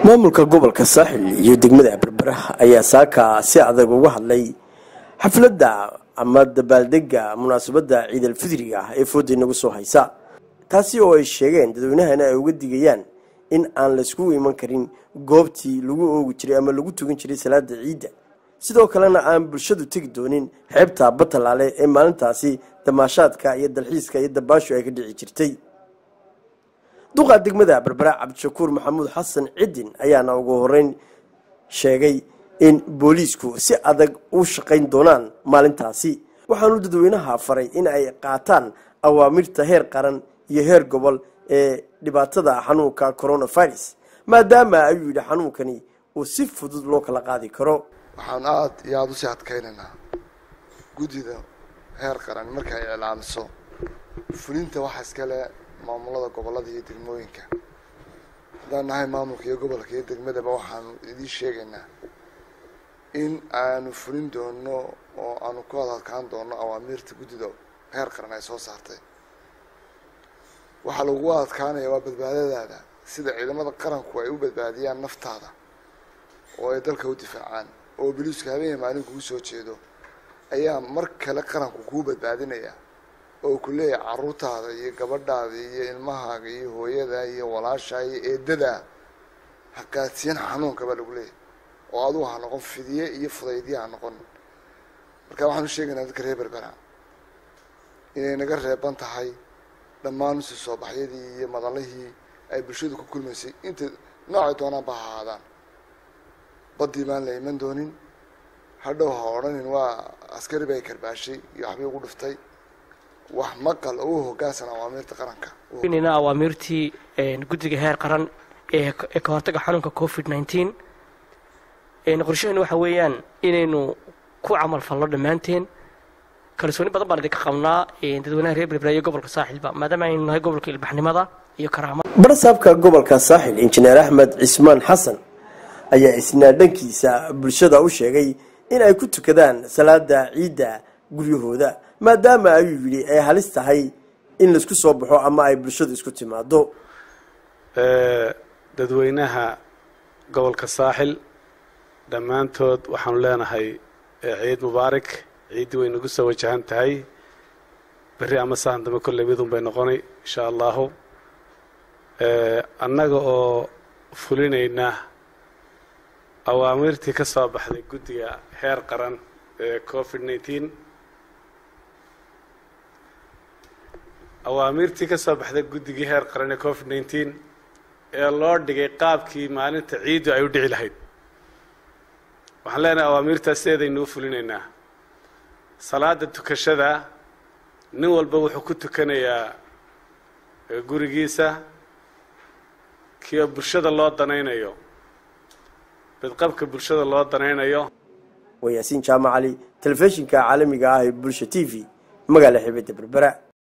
maamulka gobolka saaxil iyo degmada berbera ayaa saaka si adag uga hadlay xafladda ama dabaaldega munaasabadda ciidalfidriga ah ee fooda inagu soo haysa taasi oo ay sheegeen dadweynahana ay uga digayaan in aan layskugu iman karin goobtii lagu oogi jiray ama lagu tugan jiray salaada ciidda sidoo kalena aan bulshadu tegi doonin xeebta batalaale ee maalintaasi damaashaadka iyo dalxiiska iyo dabaashu ay ka dhici jirtay duqa degmada berbera cabdishakuur maxamuud xasan cidin ayaana ugu horeyn sheegay in booliisku si adag u shaqayn doonaan maalintaasi waxaanu dadweynaha faray in ay qaataan awaamirta heer qaran iyo heer gobol ee dhibaatada xanuunka coronavirus maadaama ayuu yidhi xanuunkani uu si fudud loo kala qaadi karo waxaan aada iyo aada usii adkaynaynaa guddida heer qaran marka ay iclaamiso fulinta waxa iskale maamulada gobolada iyo degmooyinka haddaan nahay maamulka iyo gobolka iyo degmadaba waxaanu idiin sheegaynaa in aanu fulin doono oo aanu ku adadkaan doono awaamiirta guddida heer qaran ay soo saartay waxaa lagu adkaanaya waa badbaadadaada sida ciidamada qaranku ay u badbaadiyaan naftaada oo ay dalka u difaacaan oo boliisku habeenya maalin kugu soo jeedo ayaa mar kale qaranku kuu badbaadinaya oo ku leeyahay caruurtaada iyo gabadhaada iyo ilmahaaga iyo hooyada iyo walaashaa iyo eedadaa ha qaadsiyan xanuunka baa lagu leeyahay oo adugu ha noqon fidiye iyo fudaydye ha noqon marka waxaan u sheegaynaa dadka reer berbera inay naga reeban tahay dhammaan usi soo baxyadii iyo madalihii ay bulshadu ku kulmaysay inta noocay doonaan ba ha ahaadaan baddii baan la iman doonin hadhow ha odhanin waa askari bay karbaashay iyo waxbay ugu dhiftay wax maqal oo u hoggaansan awaamiirta qaranka nina awaamiirtii guddiga heer qaran ee ka hortaga xanuunka covid nineteen qorshaheenu waxa weeyaan inaynu ku camal falno dhammaanteen kalsooni badan baan idinka qabnaa dadweynaha reer berbera iyo gobolka saaxilba maadaama aynu nahay gobolka ilbaxnimada iyo karaamada barsaabka gobolka saaxil injineer axmed cismaan xasan ayaa isnaa dhankiisa bulshada u sheegay in ay ku tukadaan salaada ciidda guryahooda maadaama ayuu yidhi ay halis tahay in laisku soo baxo ama ay bulshadu isku timaado dadweynaha gobolka saaxil dhammaantood waxaanu leenahay ciid mubaarak ciiddii way nagu soo wajahan tahay berri ama saan dambe kolley midun bay noqonay insha allahu annaga oo fulinayna awaamirtii ka soo baxday guddiga heer qaran ee covid nineteen awaamirtii ka soo baxday guddigii heer qaran ee covid nineteen ee loo dhigay qaabkii maalinta ciiddu ay u dhici lahayd waxaan leenahay awaamirtaas sideedaynuu fulinaynaa salaada tukashada nin walba wuxuu ku tukanayaa gurigiisa kiyo bulshada loo danaynayo bidqabka bulshada loo danaynayo waa yaasiin jaamac cali telefishinka caalamiga ah ee bulsha t v magaala xibadda berbera